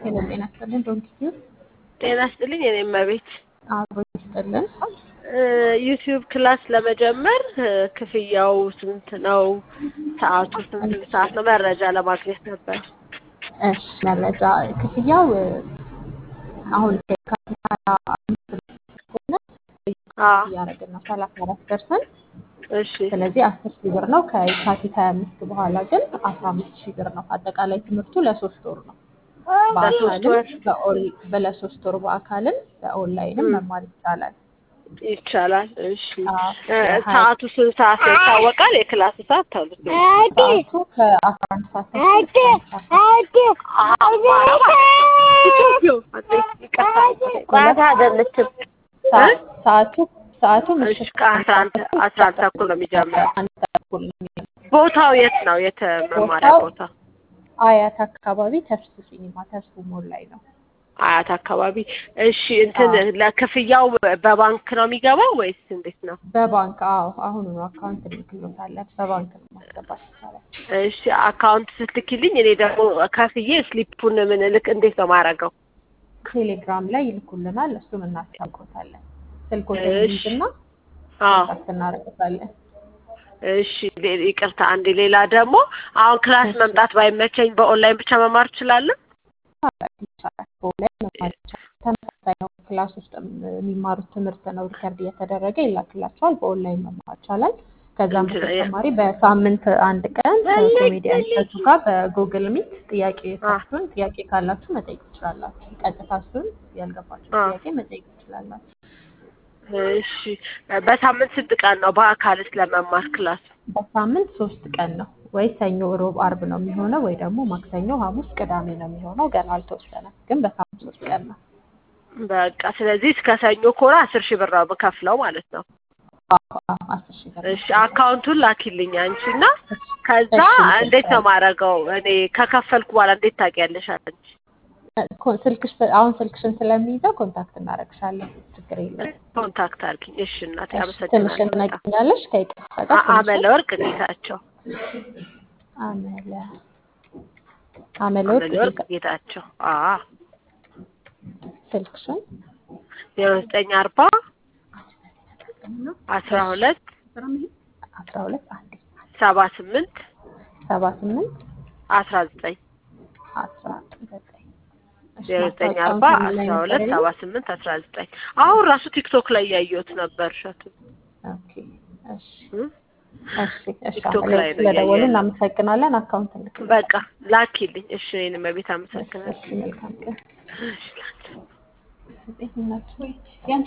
ሄሎ ጤና ይስጥልን ዶንኪ ጤና ይስጥልኝ የኔ እመቤት። አብሮ ይስጥልን። ዩቲዩብ ክላስ ለመጀመር እ፣ ክፍያው ስንት ነው? ሰዓቱ ስንት ሰዓት ነው? መረጃ ለማግኘት ነበር። እሺ መረጃ ክፍያው እ፣ አሁን ከየካቲት ሀያ አምስት ከሆነ አዎ እያደረግን ነው ሰላሳ አራት ፐርሰንት እሺ ስለዚህ አስር ሺህ ብር ነው። ከየካቲት ሀያ አምስት በኋላ ግን አስራ አምስት ሺህ ብር ነው። አጠቃላይ ትምህርቱ ለሶስት ወር ነው። ለሶስት በአካልም ወር በኦል- በለሶስት ወር በአካልም በኦንላይንም መማር ይቻላል። ይቻላል። እሺ አዎ፣ እ፣ የሀያ ሰዓቱ ስንት ሰዓት ነው ይታወቃል? የክላስ ሰዓት ተብሎ ሰዓቱ ከአስራ አንድ ሰዓት ተኩል እስከ አንድ ሰዓት ማታ አይደለችም። ሰዓት- ሰዓቱ ሰዓቱ እሺ ምሽት ከአስራ አንድ አስራ አንድ ተኩል ነው የሚጀምረው። አንድ ተኩል ነው የሚጀምረው። ቦታው የት ነው? የት መማሪያ ቦታው ቦታ? አያት አካባቢ ተርሱ ሲኒማ ተርሱ ሞል ላይ ነው። አያት አካባቢ። እሺ እንትን አዎ። ለክፍያው በባንክ ነው የሚገባው ወይስ እንዴት ነው? በባንክ አዎ፣ አሁኑ ነው አካውንት ልክሎታለን። በባንክ ነው ማስገባት ይቻላል። እሺ አካውንት ስትልኪልኝ እኔ ደግሞ ከፍዬ ስሊፑን ምን ልክ እንዴት ነው ማረገው? ቴሌግራም ላይ ይልኩልናል፣ እሱን እናስታውቆታለን። ስልኮትን እሺ ይይዝና አዎ ኮንታክት እናደርግታለን። እሺ ሌ- ይቅርታ አንዴ ሌላ ደግሞ አሁን ክላስ እሺ መምጣት ባይመቸኝ በኦንላይን ብቻ መማር እችላለሁ? ይቻላል። በኦንላይን መማር ይቻላል። ተመሳሳይ ነው። ክላስ ውስጥ የሚማሩት ትምህርት ነው ሪከርድ እየተደረገ ይላክላቸዋል። በኦንላይን መማር ይቻላል። ከዛም እንትን በተጨማሪ በሳምንት አንድ ቀን ከኮሜዲያን እሸቱ ጋር በጉግል ሚት ጥያቄ አ ካችሁን ጥያቄ ካላችሁ መጠየቅ ትችላላችሁ። ቀጥታ እሱን ያልገባችሁ አ ጥያቄ መጠየቅ ትችላላችሁ። እሺ በሳምንት ስንት ቀን ነው በአካልስ ለመማር ክላስ? በሳምንት ሶስት ቀን ነው ወይ ሰኞ፣ ሮብ፣ አርብ ነው የሚሆነው ወይ ደግሞ ማክሰኞ፣ ሐሙስ፣ ቅዳሜ ነው የሚሆነው። ገና አልተወሰነም፣ ግን በሳምንት ሶስት ቀን ነው። በቃ ስለዚህ እስከ ሰኞ ከሆነ አስር ሺህ ብር ነው የምከፍለው ማለት ነው። አዎ፣ አዎ፣ አስር ሺህ ብር ነው እሺ አካውንቱን ላኪልኝ አንቺ እና እሺ ከዛ እሺ፣ እንዴት ነው ልክልሻለሁ። ማረገው? እኔ ከከፈልኩ በኋላ እንዴት ታውቂያለሽ አንቺ? ኮ- ስልክሽ አሁን ስልክሽን ስለሚይዘው ኮንታክት እናደርግሻለን። ችግር የለም። ኮንታክት አድርጊኝ። እሺ እናቴ እሺ ትንሽን አመሰግናለሁ በጣም። ትነግሪኛለሽ ከይቅርታ ጋር አ- አመለ ትንሽን ወርቅ ጌታቸው አመለ አመለ ወርቅ አመለ ወርቅ ጌታ ጌታቸው አ ስልክሽን ዜሮ ዘጠኝ አርባ አስራ እሺ ሁለት አስራ ሁለት አንዴ ሰባ ስምንት ሰባ ስምንት አስራ ዘጠኝ አስራ ዘጠኝ እሺ ዜሮ ዘጠኝ ማስታወቂያውን አርባ ከምን ላይ አስራ ነበር ሁለት ያየው? ሰባ ስምንት አስራ ዘጠኝ አሁን ራሱ ቲክቶክ ላይ ያየሁት ነበር እሸቱ ኦኬ እሺ እ? እሺ እሺ ቲክቶክ አመለ ላይ ወርቅ ነው ስለደወሉ እያየሁ ያለው። እናመሰግናለን። አካውንት እንልክልሻለን። በቃ ላኪልኝ። እሺ እኔንም በቤት እሺ አመሰግናለሁ። እሺ መልካም ቀን። እሺ ላኪ ጤንነት ወይ